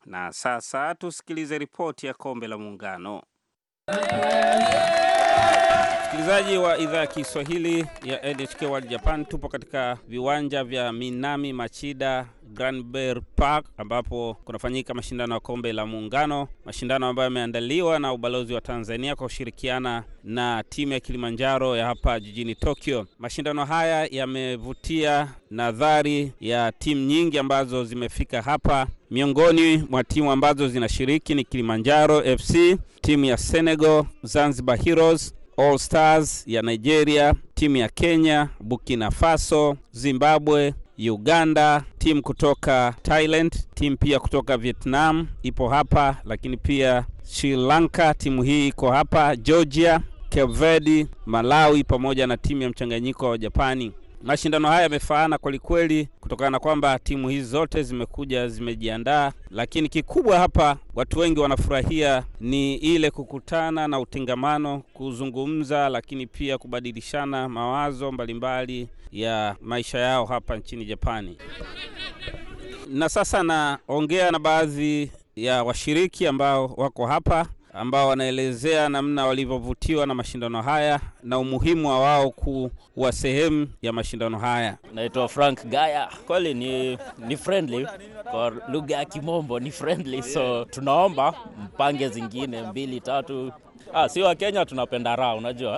Na sasa tusikilize ripoti ya kombe la Muungano. Msikilizaji wa idhaa ya Kiswahili ya NHK World Japan, tupo katika viwanja vya Minami Machida Granberry Park ambapo kunafanyika mashindano ya kombe la Muungano, mashindano ambayo yameandaliwa na ubalozi wa Tanzania kwa kushirikiana na timu ya Kilimanjaro ya hapa jijini Tokyo. Mashindano haya yamevutia nadhari ya timu nyingi ambazo zimefika hapa. Miongoni mwa timu ambazo zinashiriki ni Kilimanjaro FC, timu ya Senegal, Zanzibar Heroes, All Stars ya Nigeria, timu ya Kenya, Burkina Faso, Zimbabwe, Uganda, timu kutoka Thailand, timu pia kutoka Vietnam ipo hapa, lakini pia Sri Lanka, timu hii iko hapa, Georgia, Cape Verde, Malawi pamoja na timu ya mchanganyiko wa Japani. Mashindano haya yamefaana kwelikweli kutokana na kwamba timu hizi zote zimekuja zimejiandaa, lakini kikubwa hapa watu wengi wanafurahia ni ile kukutana na utengamano, kuzungumza, lakini pia kubadilishana mawazo mbalimbali ya maisha yao hapa nchini Japani. Na sasa naongea na baadhi ya washiriki ambao wako hapa ambao wanaelezea namna walivyovutiwa na mashindano haya na umuhimu wa wao kuwa sehemu ya mashindano haya. Naitwa Frank Gaya. Kweli ni, ni friendly kwa lugha ya Kimombo ni friendly, so tunaomba mpange zingine mbili tatu. Ah, si wa Kenya tunapenda raha, unajua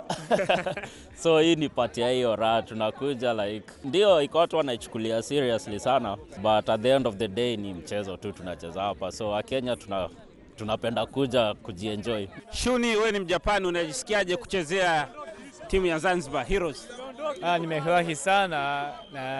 so hii ni pati ya hiyo raha, tunakuja like, ndio iko watu wanaichukulia seriously sana, but at the end of the day ni mchezo tu tunacheza hapa, so wa Kenya tuna tunapenda kuja kujienjoy. Shuni, wewe ni Mjapani, unajisikiaje kuchezea timu ya Zanzibar Heroes? Ah, nimefurahi sana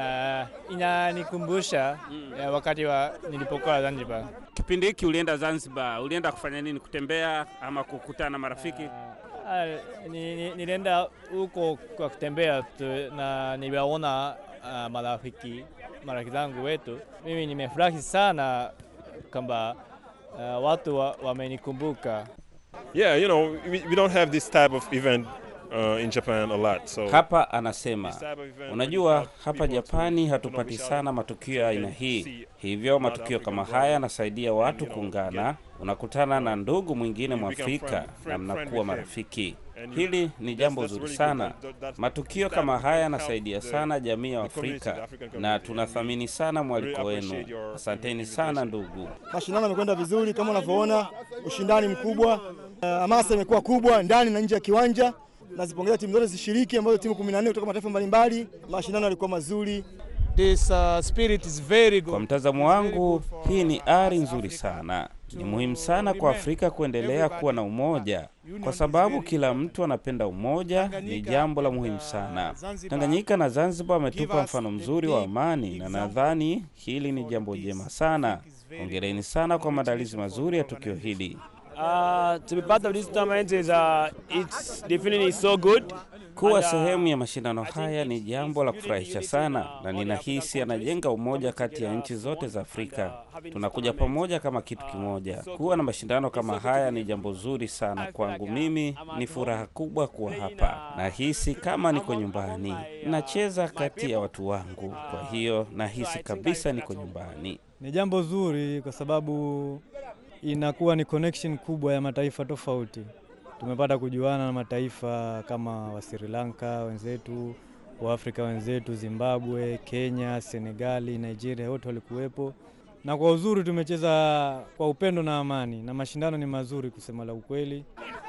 na inanikumbusha mm. wakati wa nilipokuwa Zanzibar. Kipindi hiki ulienda Zanzibar, ulienda kufanya nini? Kutembea ama kukutana na marafiki? Ah, ni, ni, nilienda huko kwa kutembea tu, na niliwaona uh, marafiki marafiki zangu wetu. Mimi nimefurahi sana kwamba uh, watu wamenikumbuka wa Yeah, you know, we, we don't have this type of event uh, in Japan a lot. So hapa anasema, unajua hapa Japani hatupati sana matukio ya aina hii, hivyo matukio kama haya yanasaidia watu kuungana. Unakutana na ndugu mwingine Mwafrika na mnakuwa marafiki. Hili ni jambo zuri sana. Matukio kama haya yanasaidia sana jamii ya Afrika na tunathamini sana mwaliko wenu. Asanteni sana ndugu. Mashindano yamekwenda vizuri kama unavyoona, ushindani mkubwa, hamasa uh, imekuwa kubwa ndani na nje ya kiwanja. Nazipongeza timu zote zishiriki, ambazo timu 14 kutoka mataifa mbalimbali. Mashindano yalikuwa mazuri. This, uh, spirit is very good. Kwa mtazamo wangu, hii ni ari nzuri sana. Ni muhimu sana kwa Afrika kuendelea kuwa na umoja, kwa sababu kila mtu anapenda umoja. Ni jambo la muhimu sana. Tanganyika na Zanzibar wametupa mfano mzuri wa amani, na nadhani hili ni jambo jema sana. Hongereni sana kwa maandalizi mazuri ya tukio hili. Uh, to be part of this tournament is, uh, it's definitely so good. Kuwa sehemu ya mashindano haya ni jambo la kufurahisha sana, na ninahisi anajenga umoja kati ya nchi zote za Afrika. Tunakuja pamoja kama kitu kimoja. Kuwa na mashindano kama haya ni jambo zuri sana kwangu. Mimi ni furaha kubwa kuwa hapa, nahisi kama niko nyumbani, nacheza kati ya watu wangu, kwa hiyo nahisi kabisa niko nyumbani. Ni jambo zuri kwa sababu inakuwa ni connection kubwa ya mataifa tofauti. Tumepata kujuana na mataifa kama wa Sri Lanka wenzetu, wa Afrika wenzetu, Zimbabwe, Kenya, Senegali, Nigeria, wote walikuwepo, na kwa uzuri tumecheza kwa upendo na amani, na mashindano ni mazuri kusema la ukweli.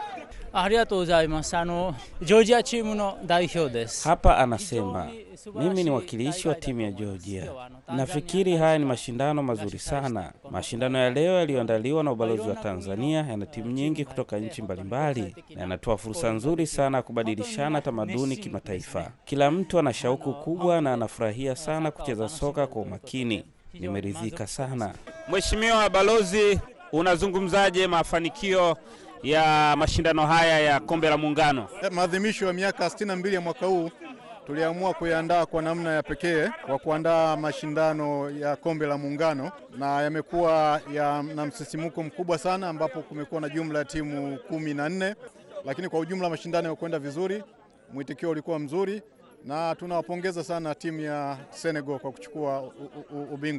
Hapa anasema mimi ni wakilishi wa timu ya Georgia. Nafikiri haya ni mashindano mazuri sana. Mashindano ya leo yaliyoandaliwa na ubalozi wa Tanzania yana timu nyingi kutoka nchi mbalimbali na yanatoa fursa nzuri sana ya kubadilishana tamaduni kimataifa. Kila mtu ana shauku kubwa na anafurahia sana kucheza soka kwa umakini. Nimeridhika sana. Mheshimiwa Balozi, unazungumzaje mafanikio ya mashindano haya ya kombe la Muungano? Maadhimisho ya miaka 62 ya mwaka huu tuliamua kuyaandaa kwa namna ya pekee kwa kuandaa mashindano ya kombe la Muungano, na yamekuwa ya, na msisimuko mkubwa sana, ambapo kumekuwa na jumla ya timu kumi na nne, lakini kwa ujumla mashindano yamekwenda vizuri, mwitikio ulikuwa mzuri, na tunawapongeza sana timu ya Senegal kwa kuchukua ubingwa.